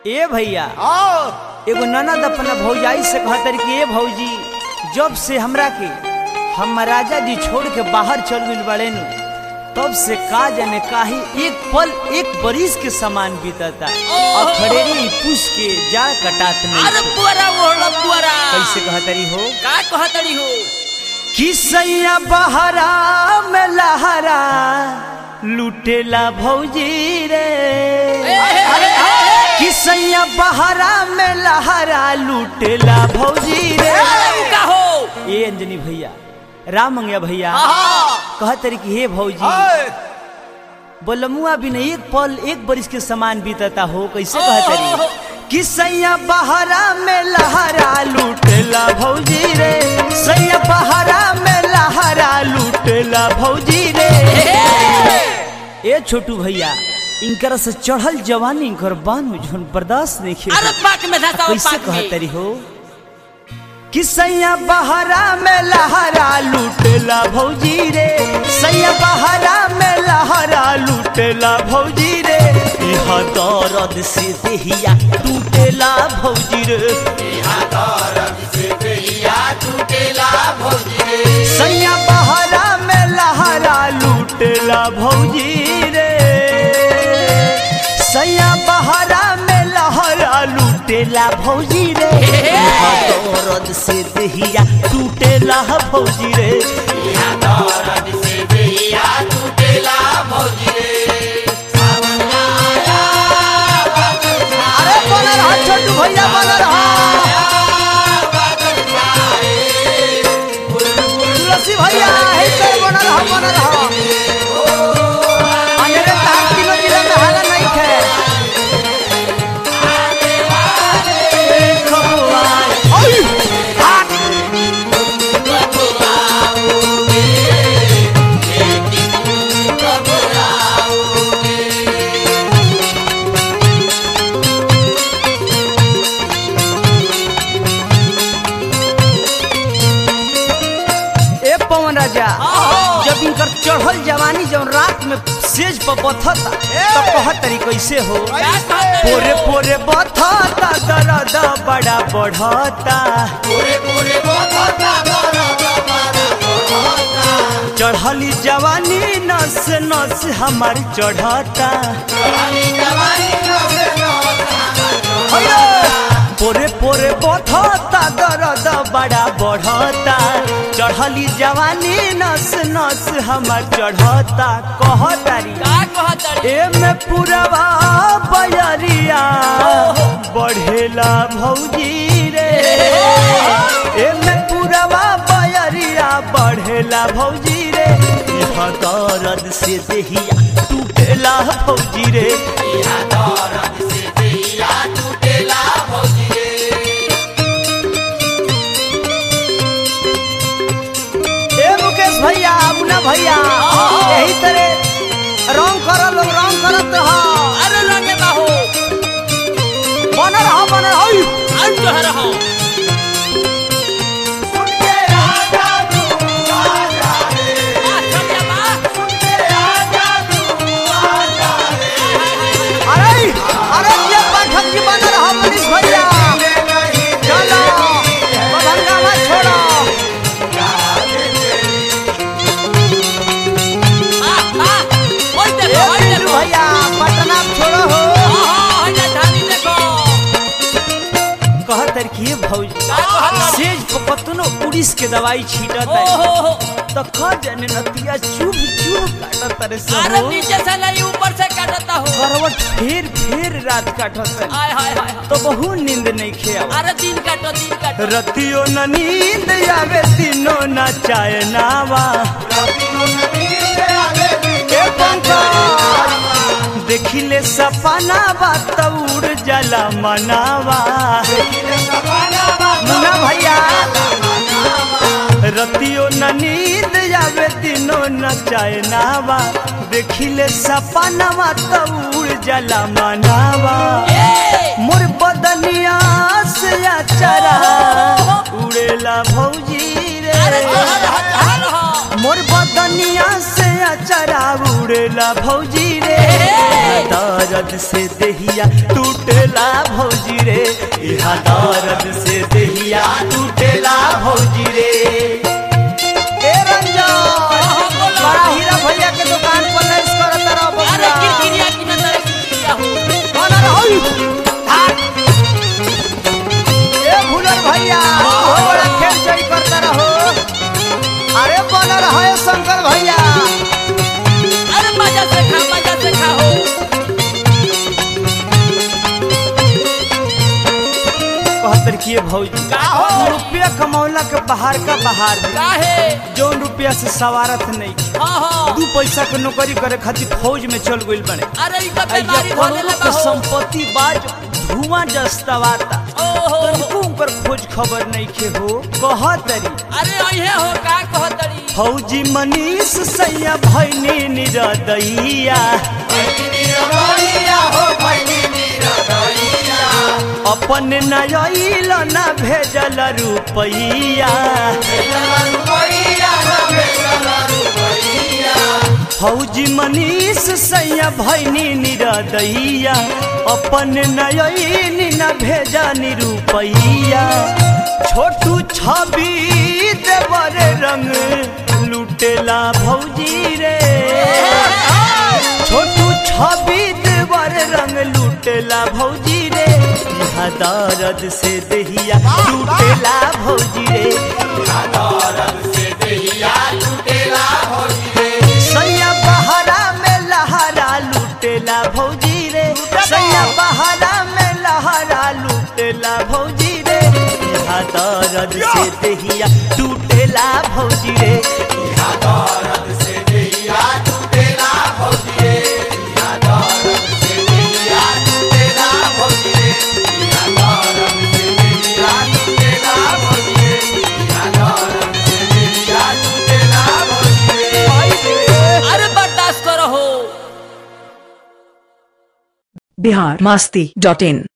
ए भैया आओ एगो ननद अपना भौजाई से कहतर कि ए भौजी जब से हमरा के हम राजा जी छोड़ के बाहर चल गइल बड़े नु तब से का जाने काहे एक पल एक बरिस के समान बीतता और खड़ेरी पूछ के जा कटात अरे नहीं पुअरा ओढ़ पुअरा कैसे कहतरी हो का कहतड़ी हो किसैया बहरा में लहरा लुटेला भौजी रे अरे किसैया बहरा में लहरा लुटेला भौजी रे अरे का हो ए अंजनी भैया राम मंगिया भैया आहा कहतरी कि हे भौजी बोलमुआ भी नहीं एक पल एक बरिस के समान बीतता हो कैसे ओहो। कहतरी कि सैया बहरा में लहरा लूटेला भौजी रे सैया बहरा में लहरा लूटेला भौजी रे ए छोटू भैया इनकर से चढ़ल जवानी इनकर बान में जोन बर्दाश्त नहीं अरे खेल पाक में धसा कैसे पाक में कहतरी हो कि सैया बहरा में लहरा लूटेला भौजी रे सैया बहरा में लहरा लूटेला भौजी रे इह दर्द से देहिया टूटेला भौजी रे सैया बहरा में लहरा लूटेला भौजी रे सैया बहरा में लहरा लूटेला भौजी रे इह दर्द से देहिया टूटेला भौजी रे अरे बना रहा छोटू भैया बना रहा तुलसी भैया हे कर बना रहा बना रहा अंधेरे तार तीनों जिला में हाला नहीं थे ओय! हाथ! ए पवन राजा जब इनकर चढ़ल जवानी जब रात में सेज पर बथता तो कहत तरी कैसे हो का कहतड़ी पोरे हो? पोरे बथता दर्द बड़ा बढ़ता चढ़ली जवानी नस नस हमार चढ़ता पोरे पोरे बथता दर्द बड़ा बढ़ता चढ़ली जवानी नस नस हमार चढ़ता कहतारी का कहतड़ी एमे पुरवा बयरिया बढ़ेला भौजी रे एमे पुरवा बयरिया बढ़ेला भौजी रे इह दर्द से देहिया टूटेला भौजी रे ए मुकेश भैया मुन्ना भैया यही तरह रंग करो लोग रंग करत रहा अरे रंगे बाहो बन रहा बन रहा ओय! और जो है रहो आ, चल जा बा। अरे अरे ये पाठक जी बन रहा मनीष भैया चलो बभंगा मत छोड़ो आ, आ, ओई ए देखो, ओई पिंटू देखो। भैया पटना छोड़ो हो आहा, ओई जा ढाली देखो। कहत रखिए भौजी का कहतड़ी? सेज पर कतनो उड़ीस के दवाई छीटत ओ है हो हो। तो ख जाने नतिया चुभ चुभ काटत रे से अरे हो नीचे से नहीं ऊपर से काटता हो करवट फेर फेर रात काटत है हाय हाय हाय तो बहु नींद नहीं खेआ अरे दिन काटो दिन काटो रतियो न नींद आवे दिनो न चाय नावा ए पंकज देखिले सपना बा तउड़ जला मनावा मुन्ना भैया रतियो न नींद आवे दिनो न चाय नावा देखिले सपनावा तउड़ जला मनावा मोर बदनिया से चरा उड़ेला भौजी रे अरे जहर हटार हो मोर बदनिया से अचरा उड़ेला भौजी रे दर्द से देहिया टूटेला भौजी रे इहा दर्द से देहिया टूटेला भौजी रे ए रंजन बड़ा हीरा भैया के दुकान पर लेस करत रह अरे बबुआ किरकिरिया की ना तरह किरकिरिया हो बना रहोई ए भुलर भैया हो बड़ा खेल चोरी करता रहो अरे बना रहो ए शंकर भैया अरे मजा से खा मजा से खा हो कहतर किए भौजी का हो? रुपया कमौला के बाहर का बाहर में काहे जौन रुपया से सवारत नहीं हाँ हाँ दू पैसा के नौकरी करे खातिर फौज में चल गइल बने अरे ई तो आ ये बीमारी धोने करोड़ों लगा के हो संपत्ति बाज धुआं जस्तवाता ओहो तनिको उनकर खोज खबर नहीं खे हो कहतरी अरे अइहे हो का कहतड़ी फौजी मनीष सैया भैनी निरदैया अपन नयल न भेजल रुपैया फौजी मनीष सैया भैनी निरदैया अपन नयल न भेजनी रुपैया छोटू छवि देवर रंग लुटेला भौजी रे छोटू छवि देवर रंग लुटेला भौजी रे यहाँ दर्द से देहिया लुटेला भौजी रे सैया बहरा में लहरा लुटेला भौजी रे सैया बहरा में लहरा लुटेला भौजी रे यहाँ दर्द से देहिया टूटेला भौजी रे अरे बर्दाश्त करो हो बिहार मास्ती डॉट इन